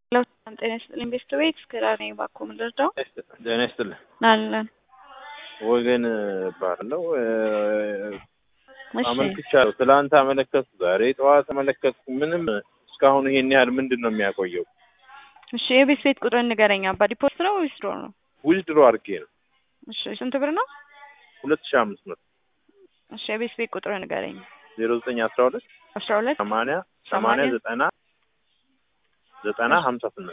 ለውጣም ጤና ይስጥልኝ ቤስት ቤት ክራር ነኝ ባኮ ምልርዳው ጤና ይስጥልኝ አለን ወገን ባለው እሺ አመልክቻለሁ። ትላንት አመለከትኩ፣ ዛሬ ጠዋት አመለከትኩ። ምንም እስካሁን ይሄን ያህል ምንድን ነው የሚያቆየው? እሺ የቤት ቤት ቁጥር ንገረኝ አባ ዲፖዚት ነው ወይስ ድሮ ነው ዊዝድሮ አድርጌ ነው እሺ ስንት ብር ነው ሁለት ሺህ አምስት መቶ እሺ የቤት ቤት ቁጥር ንገረኝ ዜሮ ዘጠኝ አስራ ሁለት አስራ ሁለት ሰማንያ ሰማንያ ሰማንያ ዘጠና ዘጠና ሀምሳ ስምንት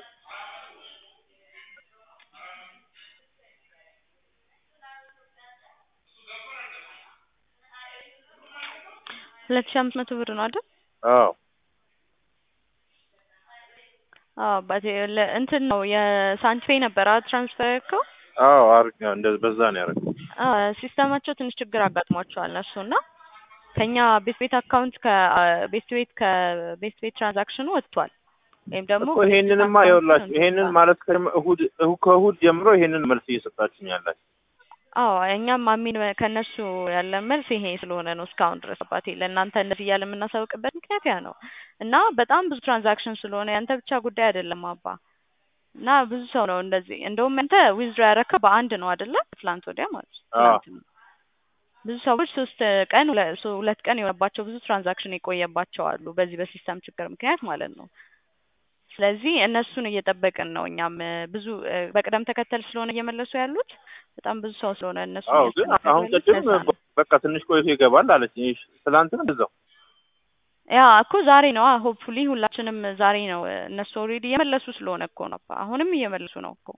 ሁለት ሺህ አምስት መቶ ብር ነው አይደል አዎ አዎ አባቴ ለ- እንትን ነው የሳንቲፔ ነበር አ ትራንስፈር ያልከው አዎ አርግ እንደ በዛ ነው ያደረገው። ሲስተማቸው ትንሽ ችግር አጋጥሟቸዋል እነሱ እና ከኛ ቤት ቤት አካውንት ከቤት ቤት ከቤት ቤት ትራንዛክሽኑ ወጥቷል ወይም ደግሞ እኮ ይሄንንማ አካውንቱ ይኸውላችሁ እንትን ይሄንን ብሏል። ማለት ከጀመ- እሁድ እሁ- ከእሁድ ጀምሮ ይሄንን መልስ እየሰጣችሁኝ ያላችሁ አዎ እኛም አሚን ከእነሱ ያለን መልስ ይሄ ስለሆነ ነው እስካሁን ድረስ አባቴ ለእናንተ እንደዚህ እያለ የምናሳውቅበት ምክንያት ያ ነው እና በጣም ብዙ ትራንዛክሽን ስለሆነ ያንተ ብቻ ጉዳይ አይደለም አባ እና ብዙ ሰው ነው እንደዚህ እንደውም አንተ ዊዝድሮ ያረከው በአንድ ነው አይደለ ትላንት ወዲያ ማለት ነው አዎ። ትላንት ነው ብዙ ሰዎች ሶስት ቀን ሁለ- ሶ- ሁለት ቀን የሆነባቸው ብዙ ትራንዛክሽን የቆየባቸው አሉ በዚህ በሲስተም ችግር ምክንያት ማለት ነው ስለዚህ እነሱን እየጠበቅን ነው እኛም እ፣ ብዙ እ፣ በቅደም ተከተል ስለሆነ እየመለሱ ያሉት በጣም ብዙ ሰው ስለሆነ እነሱ አዎ ግን አሁን ቅድም በቃ ትንሽ ቆይቶ ይገባል አለች። ይህ ትላንትም እዛው ያ እኮ ዛሬ ነው ሆፕፉሊ ሁላችንም ዛሬ ነው እ፣ እነሱ ኦልሬዲ እየመለሱ ስለሆነ እኮ ነው አሁንም እየመለሱ ነው እኮ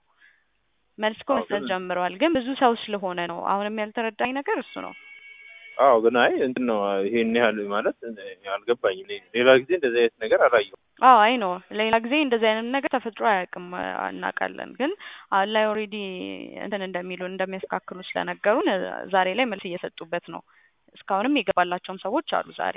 መልስ እኮ አዎ፣ መስጠት ግን- ጀምረዋል ግን ብዙ ሰው ስለሆነ ነው አሁንም ያልተረዳኝ ነገር እሱ ነው አዎ ግን አይ እንትን ነው ይሄን ያህል ማለት አልገባኝም። ሌ- ሌላ ጊዜ እንደዚህ አይነት ነገር አላየሁም። አዎ አይ ነው ሌላ ጊዜ እንደዚህ አይነት ነገር ተፈጥሮ አያውቅም እ፣ እናውቃለን ግን አሁን ላይ ኦልሬዲ እንትን እንደሚሉ እንደሚያስተካክሉ ስለነገሩን እ፣ ዛሬ ላይ መልስ እየሰጡበት ነው እስካሁንም የገባላቸውም ሰዎች አሉ ዛሬ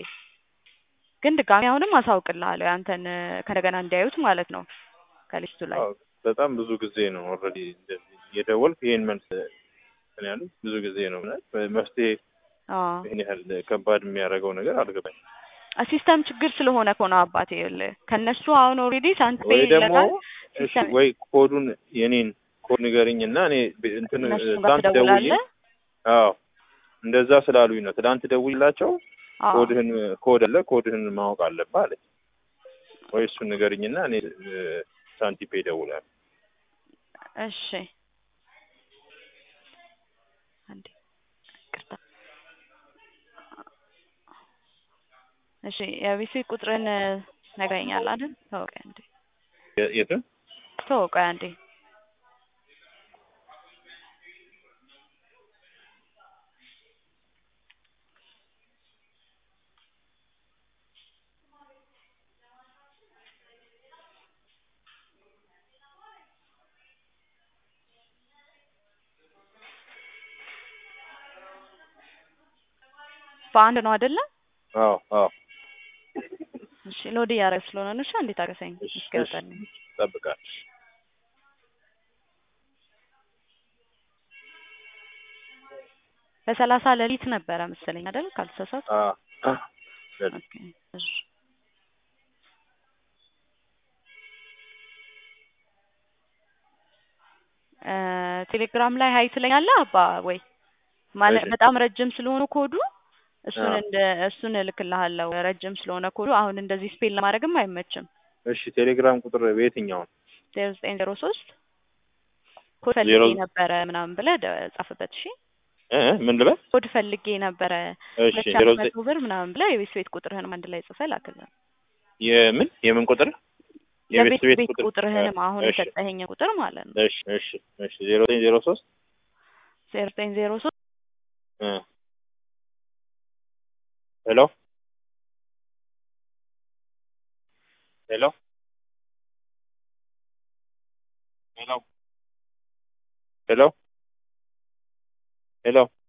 ግን ድጋሚ አሁንም አሳውቅልሃለሁ ያንተን እ፣ ከእንደገና እንዲያዩት ማለት ነው ከሊስቱ ላይ አዎ በጣም ብዙ ጊዜ ነው ኦልሬዲ እንደዚህ እየደወልኩ ይሄን መልስ እንትን ያሉት ብዙ ጊዜ ነው። ማለት መፍትሄ አዎ ይሄን ያህል ከባድ የሚያደርገው ነገር አልገባኝ። ሲስተም ችግር ስለሆነ እኮ ነው አባቴ ይኸውልህ ከእነሱ አሁን ኦልሬዲ ሳንቲም ወይ ደግሞ ይለናል እሺ ሲስተም ወይ ኮዱን የኔን ኮድ ንገርኝ እና እኔ ብ- እንትን እነሱ ጋር ትላንት ደውዬ ትደውላለህ አዎ እንደዛ ስላሉኝ ነው። ትላንት ደውዬላቸው አዎ ኮድህን ኮድ አለ ኮድህን ማወቅ አለብህ አለች። ወይ እሱን ንገርኝና እኔ እ፣ ሳንቲፔ እደውላለሁ። እሺ አንዴ ይቅርታ እሺ የቢሲ ቁጥርን ነግረኛል አይደል ተወቀ አንዴ የ- የትን ተወቀ አንዴ በአንድ ነው አይደለ አዎ አዎ እሺ ሎድ እያደረገ ስለሆነ ነው እሺ እንዴት አገሰኝ እሺ እሺ እስኪወጣልኝ እጠብቃለሁ። በሰላሳ ሌሊት ነበረ መሰለኝ አይደል ካልተሳሳት አዎ አዎ ኦኬ እሺ እ፣ ቴሌግራም ላይ ሀይ ትለኛለህ አባ ወይ ማለት እሺ በጣም ረጅም ስለሆነ ኮዱ እሱን አዎ እንደ እሱን እልክልሃለሁ ረጅም ስለሆነ ኮዱ አሁን እንደዚህ ስፔል ለማድረግም አይመችም እሺ ቴሌግራም ቁጥር በየትኛው ነው? ዜሮ ዘጠኝ ዜሮ ሶስት ኮድ ዜሮ ፈልጌ ነበረ ምናምን ብለህ ደ- ጻፍበት እሺ እ እ ምን ልበል? ኮድ ፈልጌ ነበረ እሺ ሁለት ሺህ ዜሮ አምስት ዘጠኝ መቶ ብር ምናምን ብለህ የቤት ቤት ቁጥርህንም አንድ ላይ ጽፈህ ላክልን የምን የምን ቁጥር? የቤት የቤት ቤት ቤት ቁጥር እ፣ ቁጥርህንም አሁን እሺ የሰጠኸኝ ቁጥር ማለት ነው እሺ እሺ እሺ ዜሮ ዘጠኝ ዜሮ ሶስት ዜሮ ዘጠኝ ዜሮ ሶስት እ ሄሎ ሄሎ ሄሎ ሄሎ ሄሎ